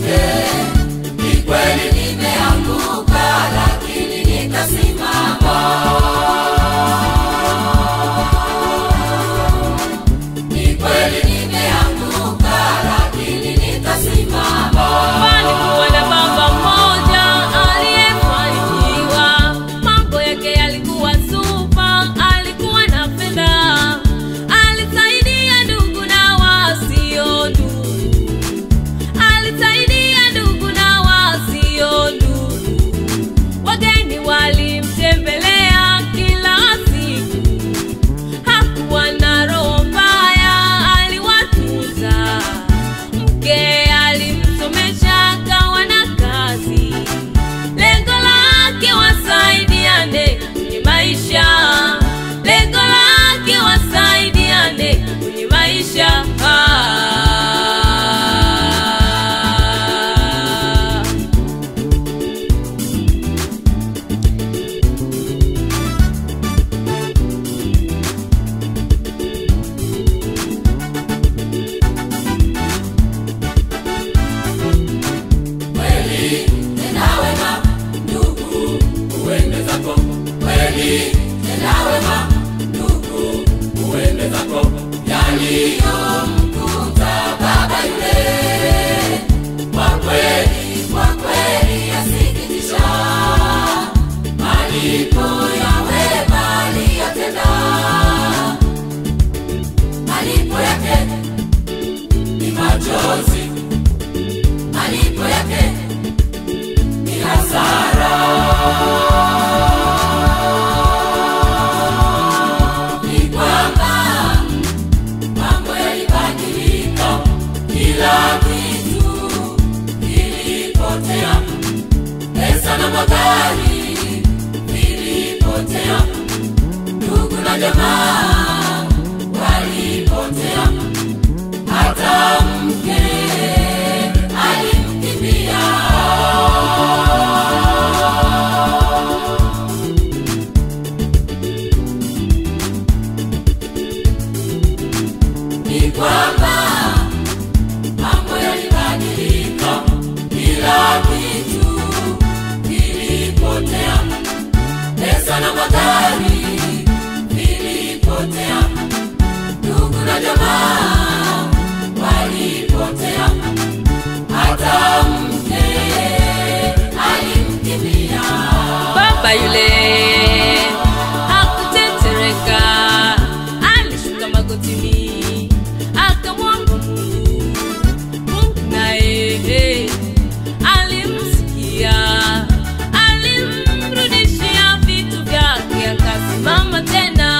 yule. Ni kweli nimeanguka, lakini nitasimama. Ni kweli nimeanguka, lakini nitasimama. Palikuwa na baba mmoja aliyefanikiwa, mambo yake yalikuwa supa, alikuwa na fedha, alisaidia ndugu na wasio ndugu, alisaidia ndugu na wasio ndugu. Wageni walimtembelea kila siku, hakuwa na roho mbaya, aliwatunza. Mke alimsomesha akawa na kazi, lengo lake wasaidiane kwenye maisha, lengo lake wasaidiane kwenye maisha. Ah. Kweli tena wema, ndugu, uende zako. Kweli tena wema, ndugu, uende zako. Yaliyomkuta baba yule, kwa kweli, kwa kweli yasikitisha. Malipo ya wema aliyotenda, malipo yake ni machozi malipo yake ni hasara. Ni kwamba mambo yalibadilika, kila kitu kilipotea, pesa na magari vilipotea, ndugu na jamaa walipotea, hata mke alimkimbia. Ni kwamba mambo yalibadilika, kila kitu kilipotea, pesa na magari vilipotea, ndugu na jamaa walipotea, hata mke alimkimbia. Baba yule hakutetereka, alishuka magotini akamwomba Mungu. Mungu naye alimsikia, alimrudishia vitu vyake, akasimama tena.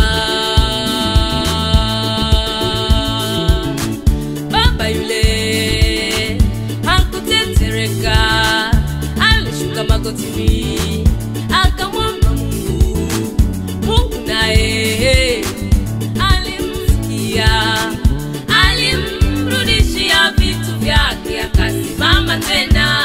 Baba yule hakutetereka, alishuka magotini akamwomba Mungu. Mungu naye alimsikia, alimrudishia vitu vyake, akasimama tena.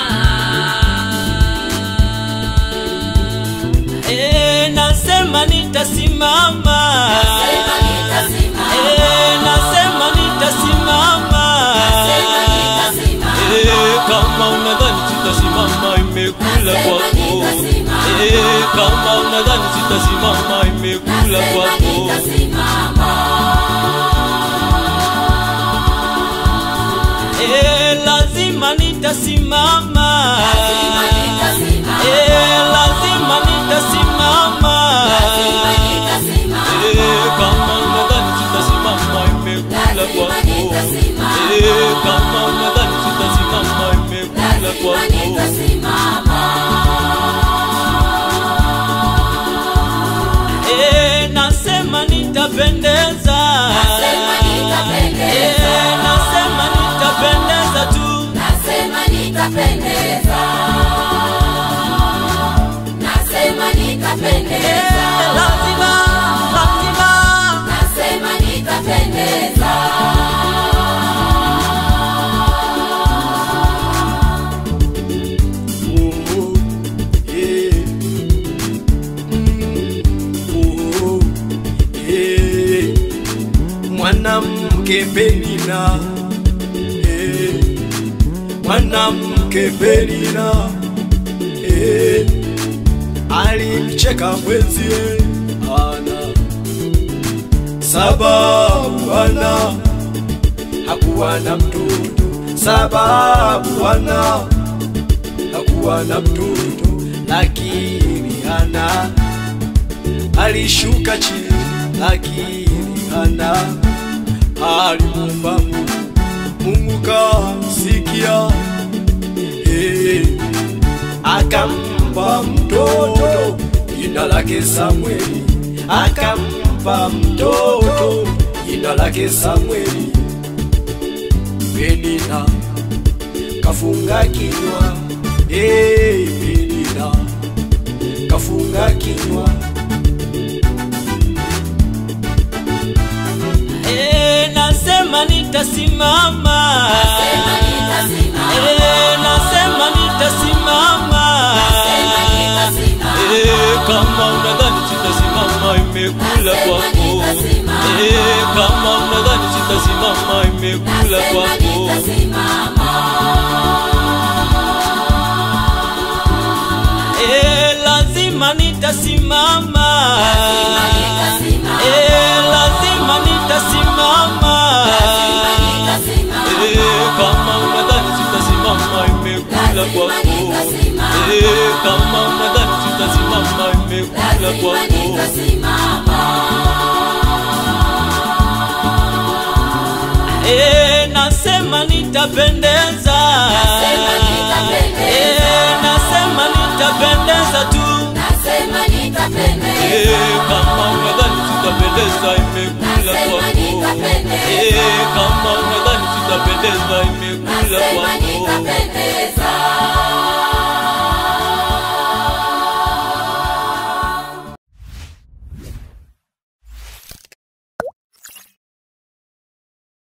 Eh, nasema nitasimama. Nasema nitasimama. Eh, nasema nitasimama. Nasema nitasimama. Eh, kama unadhani sitasimama imekula Nasema kwako. nitasimama. Eh, kama unadhani sitasimama imekula Nasema kwako. nitasimama. Eh, lazima nitasimama. Lazima nitasimama. Eh, lazima nitasimama. Lazima nitasimama. Eh, kama unadhani sitasimama imekula Lazima kwako. nitasimama. Eh, kama unadhani sitasimama imekula Lazima kwako. nitasimama. Eh, nasema nitapendeza. Nasema nitapendeza. Eh, nasema nitapendeza tu. Nasema nitapendeza. Nasema Eh, nitapendeza. lazima, lazima. Nasema nitapendeza. Oh, yeah. Mm, oh, yeah. mwanamke Penina eh, mwanamke Penina eh, alimcheka mwenzie Hana sababu Hana hakuwa na mtoto, sababu Hana hakuwa na mtoto, lakini Hana alishuka chini, lakini Hana alimwomba Mungu, Mungu kamsikia, eh, akampa mtoto jina lake Samueli, akampa mtoto jina lake Samueli. Penina kafunga kinywa, eh, Penina kafunga kinywa. Eh, nasema nitasimama Nasema nitasimama. Eh, nasema nitasimama Nasema nitasimama. Eh, kama unadhani sitasimama imekula Nasema kwako nitasimama. Eh, kama unadhani sitasimama imekula Nasema kwako nitasimama. Eh, lazima nitasimama Lazima nitasimama. Eh, lazima nitasimama Lazima nitasimama. Eh, kama unadhani sitasimama imekula Lazima kwako nitasimama. Eh, kama unadhani sitasimama imekula Lazima kwako nitasimama. Eh, nasema nitapendeza Nasema nitapendeza. Eh, nasema nitapendeza tu Nasema nitapendeza. Eh, kama unadhani sitapendeza imekula Nasema kwako nitapendeza. Eh, kama unadhani sitapendeza